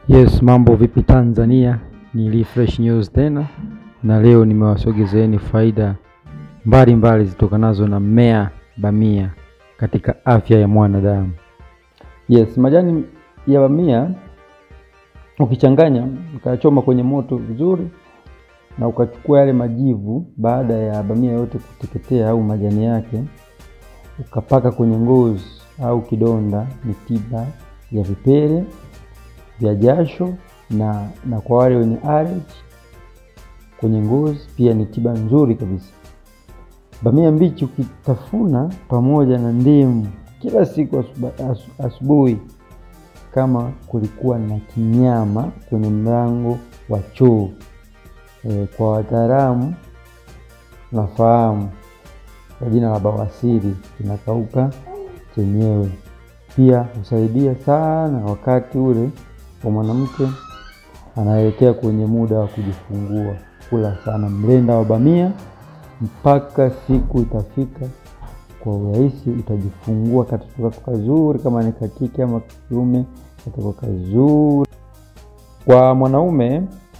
Yes, mambo vipi Tanzania? Ni Refresh News tena, na leo nimewasogezeeni faida mbalimbali zitokanazo na mmea bamia katika afya ya mwanadamu. Yes, majani ya bamia ukichanganya ukayachoma kwenye moto vizuri na ukachukua yale majivu baada ya bamia yote kuteketea au majani yake ukapaka kwenye ngozi au kidonda, ni tiba ya vipele vya jasho na, na kwa wale wenye allergy kwenye ngozi pia ni tiba nzuri kabisa. Bamia mbichi ukitafuna pamoja na ndimu kila siku asubuhi, kama kulikuwa na kinyama kwenye mlango wa choo e, kwa wataalamu nafahamu kwa jina la bawasiri kinakauka chenyewe. Pia husaidia sana wakati ule kwa mwanamke anaelekea kwenye muda wa kujifungua. Kula sana mlenda wa bamia mpaka siku itafika kwa urahisi, utajifungua katoto kazuri, kama ni kakike ama kiume, katoto kazuri. Kwa mwanaume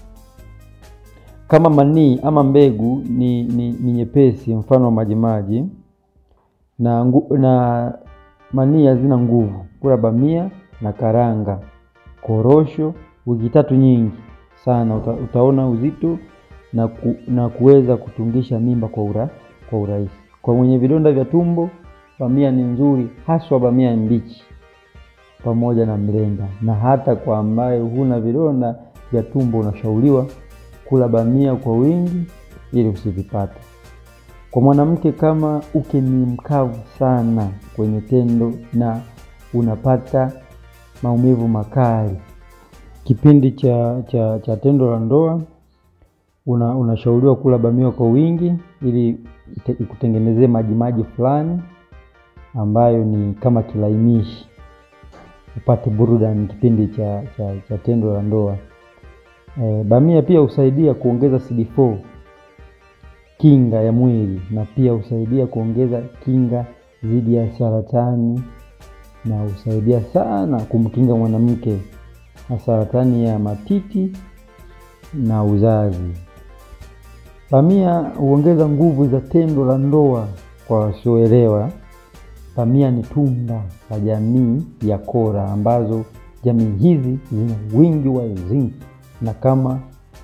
kama manii ama mbegu ni, ni, ni nyepesi, mfano wa majimaji na, na manii hazina nguvu. Kula bamia na karanga korosho wiki tatu nyingi sana uta, utaona uzito na, ku, na kuweza kutungisha mimba kwa ura, kwa urahisi. Kwa mwenye vidonda vya tumbo bamia ni nzuri, haswa bamia mbichi pamoja na mlenda, na hata kwa ambaye huna vidonda vya tumbo unashauriwa kula bamia kwa wingi ili usivipate. Kwa mwanamke kama uke ni mkavu sana kwenye tendo na unapata maumivu makali kipindi cha, cha, cha tendo la ndoa, una, unashauriwa kula bamia kwa wingi ili ikutengenezee majimaji fulani ambayo ni kama kilainishi, upate burudani kipindi cha, cha, cha tendo la ndoa. E, bamia pia husaidia kuongeza CD4 kinga ya mwili na pia husaidia kuongeza kinga dhidi ya saratani na husaidia sana kumkinga mwanamke na saratani ya matiti na uzazi. Bamia huongeza nguvu za tendo la ndoa. Kwa wasioelewa, bamia ni tunda la jamii ya kora, ambazo jamii hizi zina wingi wa zinki, na kama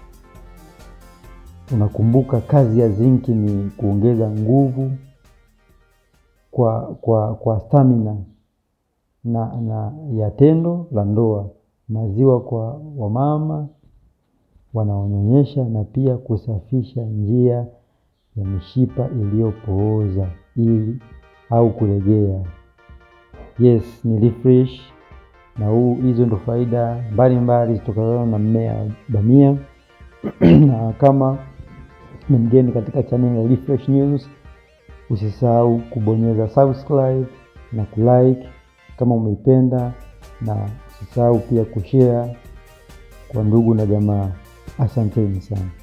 unakumbuka, kazi ya zinki ni kuongeza nguvu kwa, kwa, kwa stamina na, na ya tendo la ndoa, maziwa kwa wamama wanaonyonyesha, na pia kusafisha njia ya mishipa iliyopooza ili au kulegea. Yes, ni refresh na huu, hizo ndo faida mbalimbali zitokanazo na mmea wa bamia na kama ni mgeni katika channel ya Refresh News, usisahau kubonyeza subscribe na kulike kama umeipenda, na usisahau pia kushare kwa ndugu na jamaa. Asanteni sana.